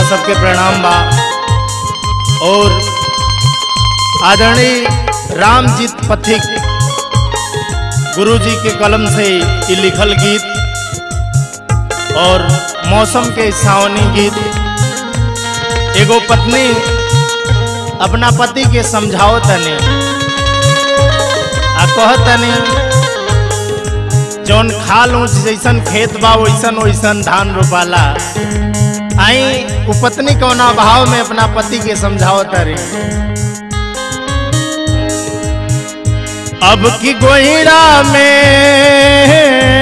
सबके प्रणाम बा और आदरणीय रामजीत पथिक गुरु जी के कलम से ये लिखल गीत और मौसम के सावनी गीत एगो पत्नी अपना पति के समझाओ तनी आ कह तनी जौन खाल ऊंच जैसन खेत बा वैसन वैसन धान रोपाला आई उ पत्नी कौना भाव में अपना पति के समझाओ तारी अब की गोहिरा में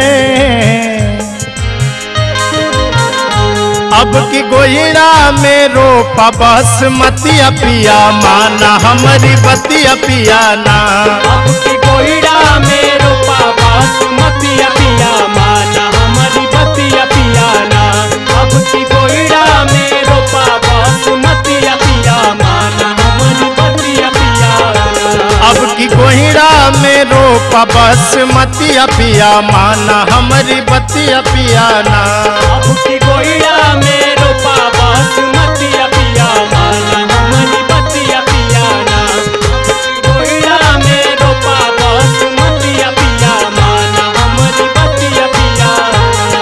अब की गोहिरा में रोपा बासमती पिया माना हमारी बतिया पिया ना अब की कोयड़ा में रोपा बासमती पिया माना हमारी बतिया पियाना अब की कोयड़ा में रोपा बासमती पिया माना हमारी बतिया पियाना अब की गोहिरा में रोपा बासमती पिया माना हमारी बतिया पिया ना अब की कोयड़ा में रोपा बासमती पिया माना हमारी बतिया पियाना कोयड़ा में रोपा बासमती पिया माना हमारी बतिया पियाना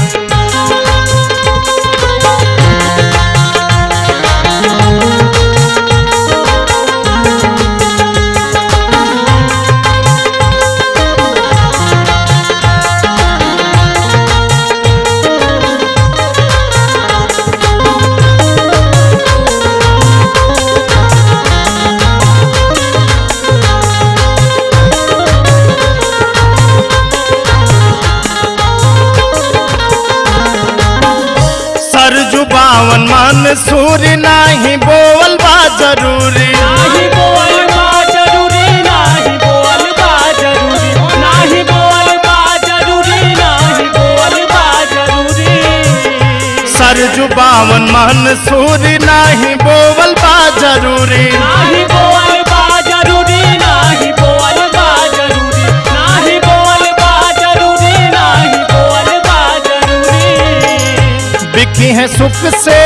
सरजू बावन मन सूर्य नाही बोल बा जरूरी नाही बोल बा जरूरी नाही बोल बा जरूरी नाही बोल बा जरूरी नाही बोल बा जरूरी सरजू बावन मन सूर्य नाही बोल बा जरूरी नाही बोल बा जरूरी नाही बोल बा जरूरी नाही बोल बा जरूरी नाही बोल बा जरूरी बिकी है सुख से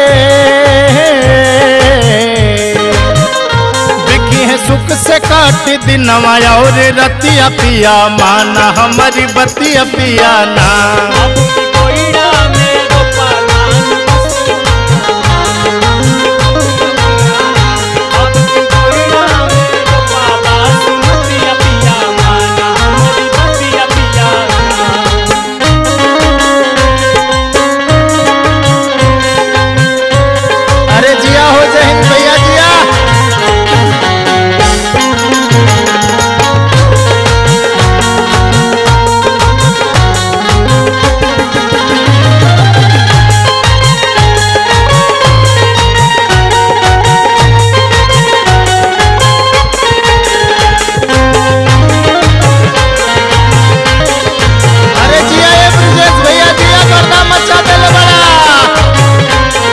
बिकी है सुख से काट दिनवा और रतिया पिया माना हमारी बतिया पिया ना अब की कोयड़ा में रोपा नान अब की कोयड़ा में रोपा बासमती पिया माना हमारी बतिया पिया अरे जिया हो जय हिंद भैया जिया अरे जिया ये ब्रिजेश भैया जिया गर्दा मचा देले बड़ा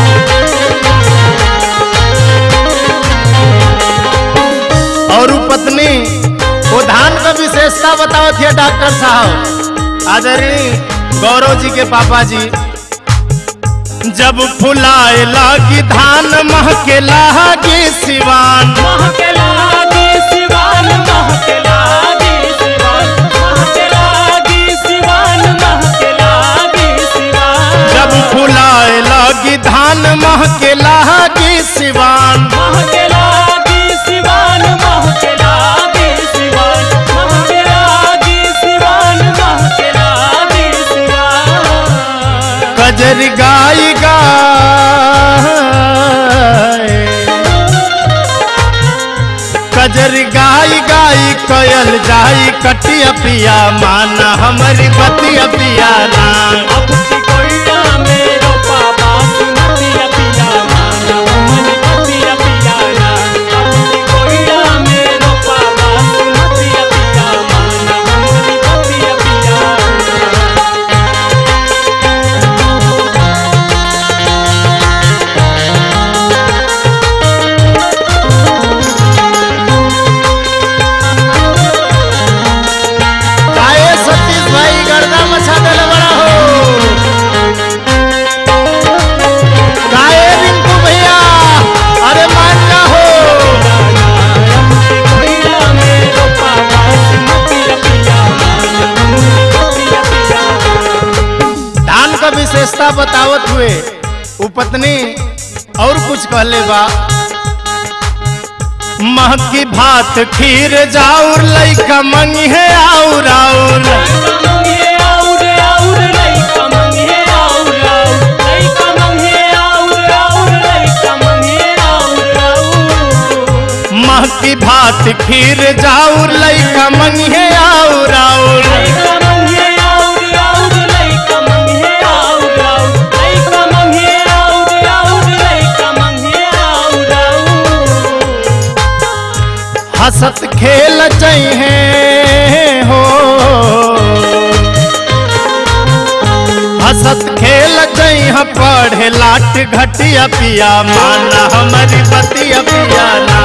और उ पत्नी वो धान का विशेषता बताओ थे डॉक्टर साहब आदरणीय गौरव जी के पापा जी जब फुलाए लागी धान महके लागी सिवान महके लागी सिवान महके लागी सिवान महके लागी सिवान महके लागी सिवान जब फुलाए लागी धान महके लागी सिवान महके लागी सिवान महके लागी सिवान महके लागी सिवान महके लागी सिवान कजर गाई गाय कजर गाई गाई कयल जाई कटिया पिया माना हमारी बतिया पिया ना अब की कोयड़ा में रोपा बासमती पिया माना हमारी बतिया पियाना अब की कोयड़ा में रोपा बासमती पिया माना हमारी बतिया पियाना गाये सतीश भाई गर्दा मचा देले बड़ा हो विशेषता बतावत हुए वो पत्नी और कुछ कहले बा मह की भात खीर जाऊर लइका मंगी है आउर आउर मह की भात खीर जाऊर लइका मंगी है आउर आउर हसत खेल चाहिए हो हसत खेल चाहिए पढ़े लाट घटिया पिया माना हमारी बतिया पिया ना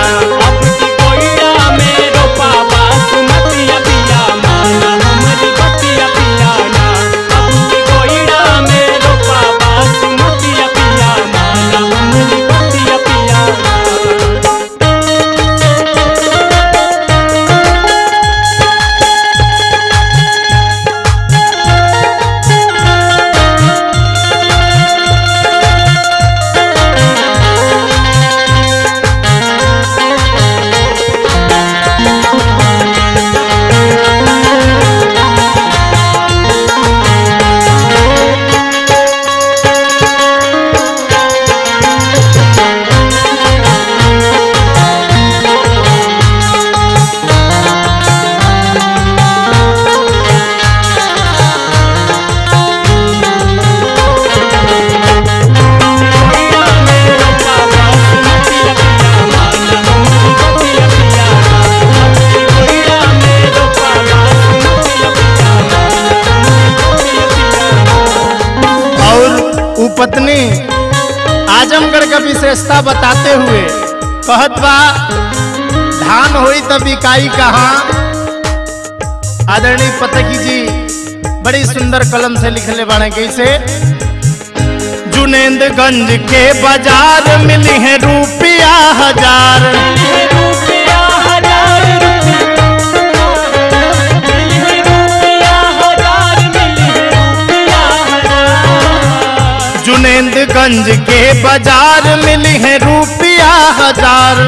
और उ पत्नी आजमगढ़ का विशेषता बताते हुए कहत बा धान होई तब बिकाई कहाँ आदरणीय पतकी जी बड़ी सुंदर कलम से लिखले बाड़े कैसे जुनेंदगंज के बाजार मिली है रुपया हजार जुनेंदगंज के बाजार मिली है रुपया हजार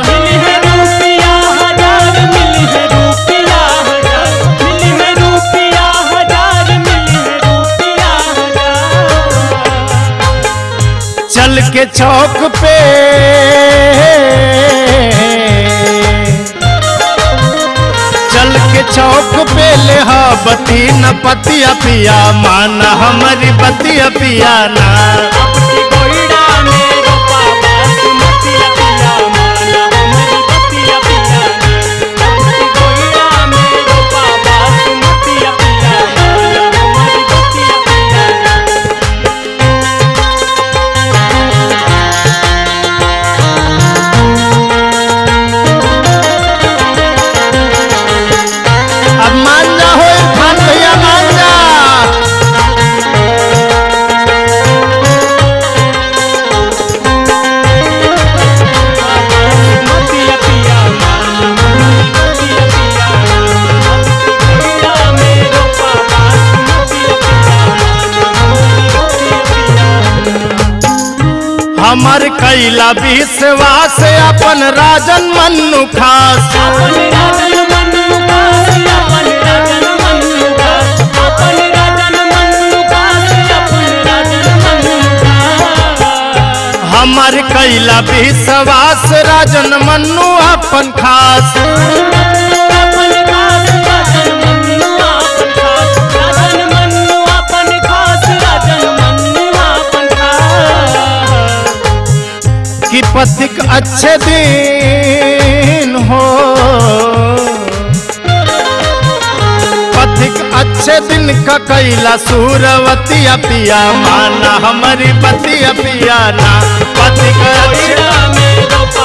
चल के चौक पे चल के चौक पे ले हा बती न पतिया पिया माना हमारी बतिया पिया ना अब मान जा हो इरफान भैया मान जा हमर कैला विश्वास अपन राजन मन्नु खास हमर कैला विश्वास राजन मन्नु अपन खास कि पथिक अच्छे दिन हो पथिक अच्छे दिन का कैला सूरवतिया पिया माना हमारी बतिया पिया ना पथिक अच्छे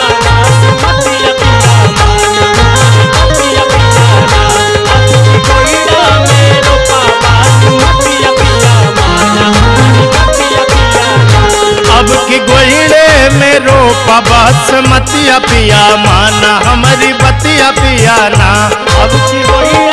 अब की गोइड़े में रोपा बासमतिया पिया माना हमारी बतिया पिया ना अब की गोइया